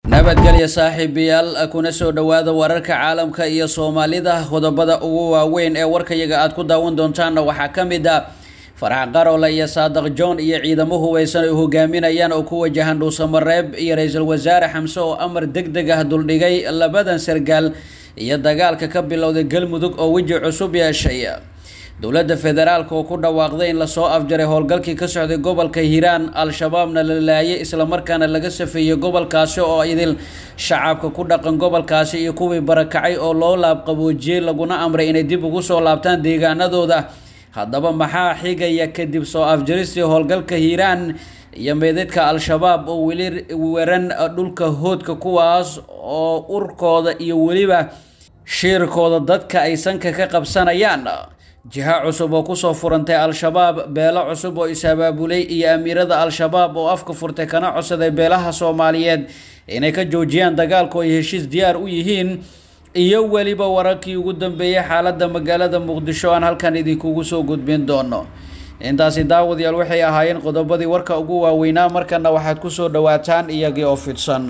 nabadgelya saaxiibayaal kuna soo dhowaada wararka caalamka iyo soomaalida qodobada ugu waaweyn ee warkayaga aad ku daawan doontaanna waxaa ka mid a farax qaroole iyo saadaq john iyo ciidamo hubaysan ay hogaaminayaan oo ku wajahan dhuusamareeb iyo ra-iisul wasaare xamse oo amar deg deg ah duldhigay labadan sargaal iyo dagaalka ka bilowday galmudug oo weji cusub yeeshay dowladda federaalk oo ku dhawaaqday in lasoo afjaray howlgalkii ka socday gobolka hiiraan al-shabaabna la laayay islamarkaana laga safeeyey gobolkaasi oo idil shacabka ku dhaqan gobolkaasi iyo kuwii barakacay oo loo laabqaboojiyey laguna amray inay dib ugu soo laabtaan deegaanadooda haddaba maxaa xigaya kadib soo afjaristii howlgalka hiiraan iyo meedadka al-shabaab oo weli weran dhulka hoodka kuwaas oo urkooda iyo weliba shiirkooda dadka ay sanka ka qabsanayaan jiha cusub oo kusoo furantay al-shabaab beelo cusub oo is-abaabulay iyo amiirada al-shabaab oo afka furtay kana codsaday beelaha soomaaliyeed inay ka joojiyaan dagaalku ay heshiis diyaar u yihiin iyo weliba wararkii ugu dambeeyay xaaladda magaalada muqdisho aan halkan idinkugu soo gudbin doono intaasi daawadayaal waxay ahaayeen qodobadii warka ugu waaweynaa markana waxaad kusoo dhawaataan iyagii oo fidsan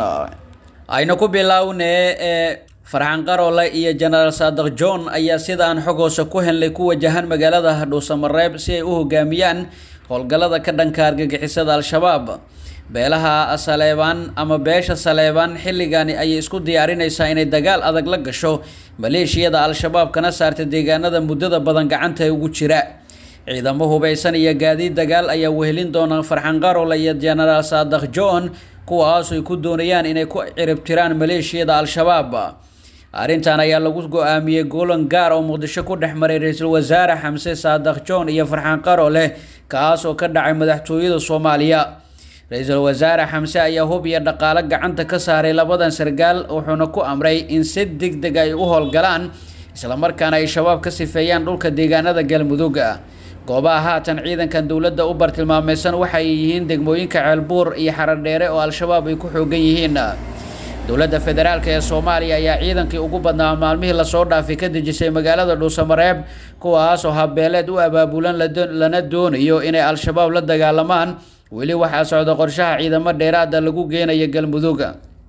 ayna ku bilownee ee farxan qaroole iyo jenaraal saadaq john ayaa sidaan xog hoose ku helnay ku wajahan magaalada dhuusamareeb si ay u hogaamiyaan howlgallada ka dhanka argagixisada al-shabaab beelaha saleebaan ama beesha saleebaan xilligani ayay isku diyaarinaysaa inay dagaal adag la gasho maleeshiyada al-shabaab kana saarta deegaanada muddada badan gacanta ugu jira ciidamo hubaysan iyo gaadiid dagaal ayaa wehelin doona farxan qaroole iyo jenaraal saadaq john kuwaas ay ku doonayaan inay ku ciribtiraan maleeshiyada al-shabaab arrintan ayaa lagu go-aamiyey golan gaar oo muqdisho ku dhex maray ra-iisul wasaare xamse saadaq john iyo farxaan qaroole kaas oo ka dhacay madaxtooyada soomaaliya ra-iisul wasaare xamse ayaa hub iyo dhaqaalo gacanta ka saaray labadan sargaal wuxuuna ku amray in si deg deg ay u howlgalaan islamarkaana ay shabaab ka sifeeyaan dhulka deegaanada galmudug goobaha haatan ciidankan dowladda u bartilmaameysan waxay yihiin degmooyinka ceelbuur iyo xaradheere oo al-shabaab ay ku xoogan yihiin dowladda federaalk ee soomaaliya ayaa ciidankii ugu badnaa maalmihii lasoo dhaafay ka dejisay magaalada dhuusamareeb kuwaasoo habeeleed u abaabulan lana doonayo inay al-shabaab la dagaalamaan weli waxaa socda qorshaha ciidamo dheeraada lagu geenaya galmudug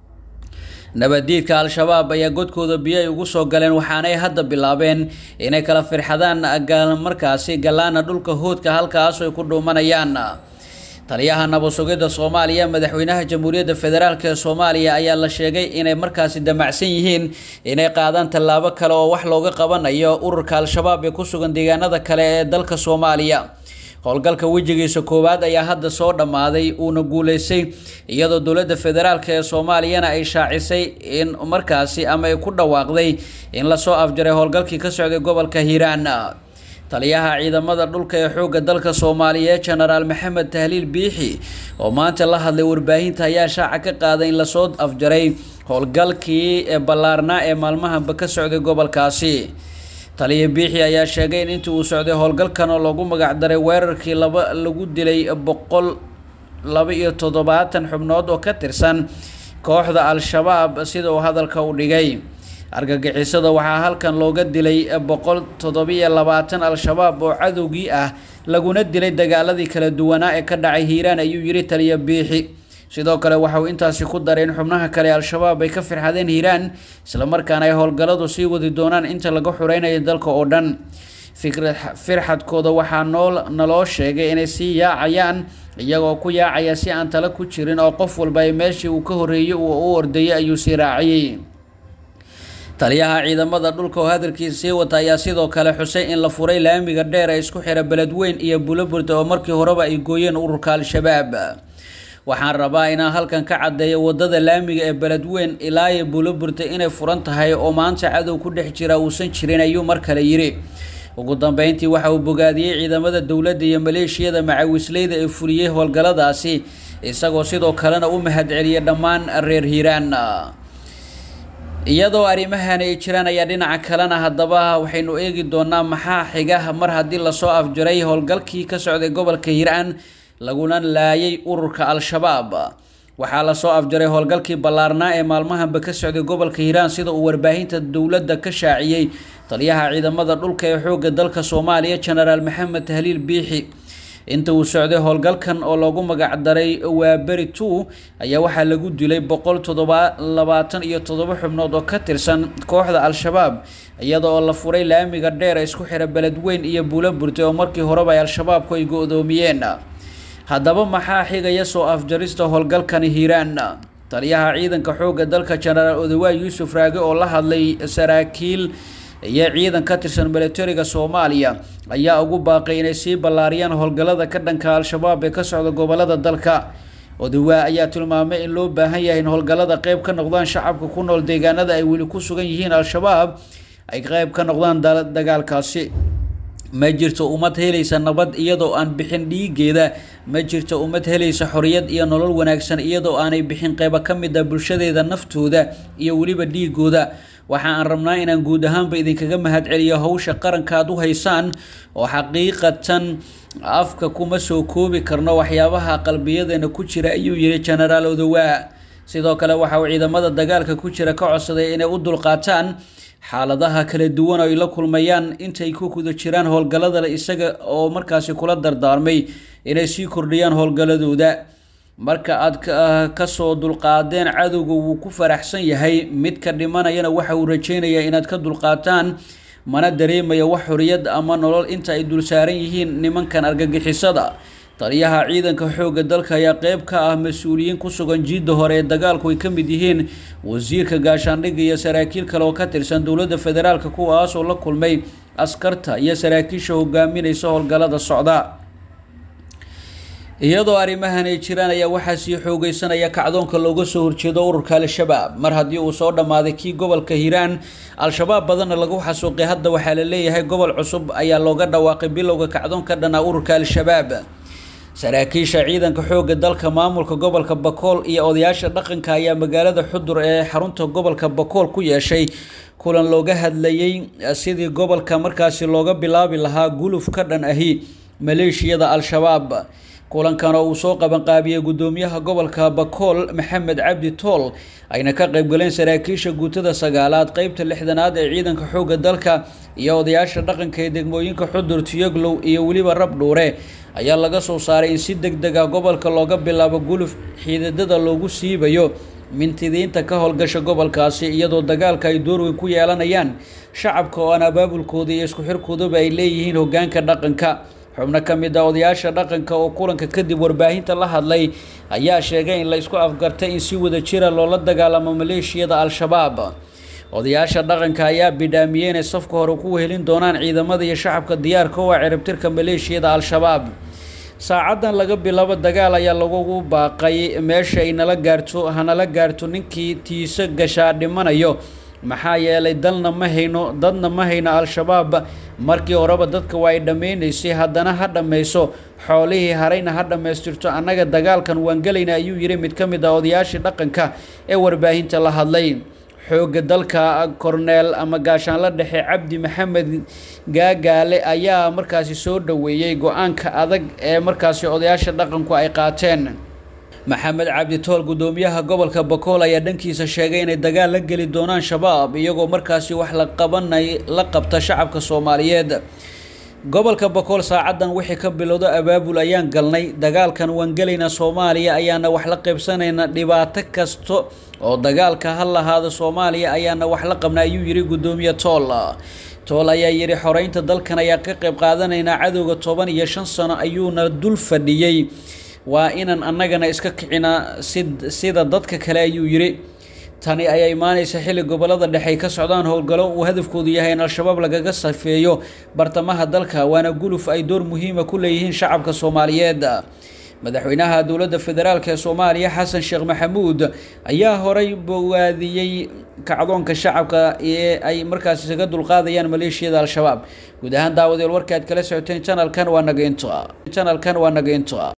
nabaddiidka al-shabaab ayaa godkooda biyo ay ugu soo galeen waxaanay hadda bilaabeen inay kala firxadaan markaasi gallaana dhulka hoodka halkaas ay ku dhuumanayaan taliyaha nabad-sugidda soomaaliya madaxweynaha jamhuuriyadda federaalk ee soomaaliya ayaa la sheegay inay markaasi damacsan yihiin inay qaadaan tallaabo kale oo wax looga qabanayo ururka al-shabaab ee ku sugan deegaanada kale ee dalka soomaaliya howlgalka wejigiisa koowaad ayaa hadda soo dhammaaday uuna guuleystay iyadoo dowladda federaalk ee soomaaliyana ay shaacisay in markaasi ama ay ku dhawaaqday in lasoo afjaray howlgalkii ka socday gobolka hiiraan taliyaha ciidamada dhulka ee xoogga dalka soomaaliyeed jenaraal maxamed tahliil biixi oo maanta la hadlay warbaahinta ayaa shaaca ka qaaday in lasoo afjaray howlgalkii ballaarnaa ee maalmahanba ka socday gobolkaasi taliya biixi ayaa sheegay in intii uu socday howlgalkan oo lagu magacdaray weerarkii laba lagu dilay boqol laba iyo toddobaatan xubnood oo ka tirsan kooxda al-shabaab sida uu hadalka u dhigay argagixisada waxaa halkan looga dilay boqol toddobiyo labaatan al-shabaab oo cadowgii ah laguna dilay dagaaladii kala duwanaa ee ka dhacay hiiraan ayuu yidhi taliya biixi sidoo kale waxa uu intaasi ku daray in xubnaha kale al-shabaab ay ka firxadeen hiiraan islamarkaana ay howlgalladu sii wadi doonaan inta laga xureynayo dalka oo dhan firxadkooda waxaa noo naloo sheegay inay sii yaacayaan iyagoo ku yaacaya si aan tala ku jirin oo qof walba ay meeshii uu ka horreeyey uu u ordayay ayuu sii raaciyey taliyaha ciidamada dhulka oo hadalkiisa sii wata ayaa sidoo kale xusay in la furay laamiga dheer ee isku xira beledweyn iyo buloburta oo markii horeba ay gooyeen ururka al-shabaab waxaan rabaa inaan halkan ka caddeeyo wadada laamiga ee beledweyn ilaa iyo buloburta inay furan tahay oo maanta cadow ku dhex jira uusan jirin ayuu mar kale yidhi ugu dambeyntii waxa uu bogaadiyey ciidamada dowladda iyo maleeshiyada macawisleyda ee fuliyey howlgalladaasi isagoo sidoo kalena u mahadceliyay dhammaan reer hiiraan iyadoo arrimahan ay jiraan ayaa dhinaca kalena haddaba waxaynu eegi doonaa maxaa xiga mar haddii lasoo afjaray howlgalkii ka socday gobolka hiiraan laguna laayay ururka al-shabaab waxaa lasoo afjaray howlgalkii ballaarnaa ee maalmahanba ka socday gobolka hiiraan sida uu warbaahinta dowladda ka shaaciyey taliyaha ciidamada dhulka ee xoogga dalka soomaaliya jenaraal maxamed tahliil biixi inta uu socday howlgalkan oo loogu magacdaray waaberi two ayaa waxaa lagu dilay boqol toddoba labaatan iyo toddoba xubnood oo ka tirsan kooxda al-shabaab iyada oo la furay laamiga dheer isku xira beledweyn iyo buulo burtay oo markii horeba ay al-shabaabku ay go-doomiyeen haddaba maxaa xigaya soo afjarista howlgalkani hiiraan taliyaha ciidanka xoogga dalka jenaraal odawaay yuusuf raage oo la hadlay saraakiil iyo ciidan ka tirsan milatariga soomaaliya ayaa ugu baaqay inay sii ballaariyaan howlgallada ka dhanka al-shabaab ee ka socda gobolada dalka odawaa ayaa tilmaamay in loo baahan yahay in howlgallada qeyb ka noqdaan shacabka ku nool deegaanada ay weli ku sugan yihiin al-shabaab ay qeyb ka noqdaan dagaalkaasi ma jirto ummad helaysa nabad iyadoo aan bixin dhiigeeda ma jirto ummad helaysa xoriyad iyo nolol wanaagsan iyadoo aanay bixin qeybo ka mid a bulshadeeda naftooda iyo weliba dhiigooda waxa aan rabnaa inaan guud ahaanba idinkaga mahadceliyo howsha qaranka aad u haysaan oo xaqiiqatan afka kuma soo koobi karno waxyaabaha qalbiyadeena ku jira ayuu yihi jenaraal odawaa sidoo kale waxa uu ciidamada dagaalka ku jira ka codsaday inay u dulqaataan xaaladaha kala duwan oo ay la kulmayaan intay ku guda jiraan howlgalladale isaga oo markaasi kula dardaarmay inay sii kordhiyaan howlgalladooda marka aad kasoo dulqaadeen cadowga wuu ku faraxsan yahay midka dhimanayana waxa uu rajeynayaa inaad ka dulqaataan mana dareemaya wax xoriyad ama nolol inta ay dul saaran yihiin nimankan argagixisada taliyaha ciidanka xoogga dalka ayaa qeyb ka ah mas-uuliyiin ku sugan jiidda hore ee dagaalku ay ka mid yihiin wasiirka gaashaandhigga iyo saraakiil kale oo ka tirsan dowladda federaalka kuwaasoo la kulmay askarta iyo saraakiisha hogaaminaysa howlgallada socda iyadoo arrimahan ay jiraan ayaa waxaa sii xoogeysanaya kacdoonka looga soo horjeedo ururka al-shabaab mar haddii uu soo dhammaaday kii gobolka hiiraan al-shabaab badanna lagu xasuuqay hadda waxaa la leeyahay gobol cusub ayaa looga dhawaaqay bilowga kacdoon ka dhanaa ururka al-shabaab saraakiisha ciidanka xoogga dalka maamulka gobolka bakool iyo odayaasha dhaqanka ayaa magaalada xudur ee xarunta gobolka bakool ku yeeshay kulan looga hadlayay sidii gobolka markaasi looga bilaabi lahaa guluf ka dhan ahi maleeshiyada al-shabaab kulankan oo uu soo qabanqaabiyey guddoomiyaha gobolka bakool maxamed cabdi tool ayna ka qaybgaleen saraakiisha guutada sagaalaad qeybta lixdanaad ee ciidanka xoogga dalka iyo odayaasha dhaqanka ee degmooyinka xudur tiyoglow iyo weliba rabdhuure ayaa laga soo saaray in si deg deg ah gobolka looga bilaabo guluf xiidadada loogu siibayo mintidiinta ka howlgasha gobolkaasi iyadoo dagaalka ay door weyn ku yeelanayaan shacabka oo aan abaabulkooda iyo isku xirkoodaba ay leeyihiin hogaanka dhaqanka xubno ka mid a odayaasha dhaqanka oo kulanka kadib warbaahinta la hadlay ayaa sheegay in la isku afgartay in si wada jira loola dagaalamo maleeshiyada al-shabaab odayaasha dhaqanka ayaa bidhaamiyey inay safka hore ku wehelin doonaan ciidamada iyo shacabka diyaarka u ah ciribtirka maleeshiyada al-shabaab saacadan laga bilaabo dagaal ayaa lagugu baaqay meesha ay nala gaarto hanala gaarto ninkii tiise gashaa dhimanayo maxaa yeelay dalna ma hayno dadna ma hayno al-shabaab markii horeba dadka waa ay dhammaynaysay haddana ha dhammayso xoolihii harayna ha dhammaystirto annaga dagaalkan waan gelayna ayuu yidhi mid ka mid ah odayaashii dhaqanka ee warbaahinta la hadlay xoogga dalka korneel ama gaashaanla dhexe cabdi maxamed gaagaale ayaa markaasi soo dhoweeyey go-aanka adag ee markaasi odayaasha dhaqanku ay qaateen maxamed cabdi tool guddoomiyaha gobolka bakool ayaa dhankiisa sheegay inay dagaal la geli doonaan shabaab iyagoo markaasi wax la qabanay la qabta shacabka soomaaliyeed gobolka bakool saacadan wixii ka bilowdo abaabul ayaan galnay dagaalkan waan gelaynaa soomaaliya ayaana wax la qaybsanayna dhibaato kasto oo dagaalka ha lahaado soomaaliya ayaana wax la qabna ayuu yidhi guddoomiye tool tool ayaa yidhi xoreynta dalkan ayaa ka qayb qaadanaynaa cadowga toban iyo shan sano ayuuna dul fadhiyey waa inaan annagana iska kicinaa si sida dadka kale ayuu yidhi tani ayaa imaaneysa xilli gobolada dhexe ay ka socdaan howlgallo uu hadafkoodu yahay in al-shabaab lagaga safeeyo bartamaha dalka waana guluf ay door muhiima ku leeyihiin shacabka soomaaliyeed madaxweynaha dowladda federaalk ee soomaaliya xasan sheekh maxamuud ayaa horay bogaadiyey kacdoonka shacabka ee ay markaas isaga dulqaadayaan maleeshiyada al-shabaab guud ahaan daawadeel warka aad kala socoteen janalkan waa nageynto janalkan waa nageynto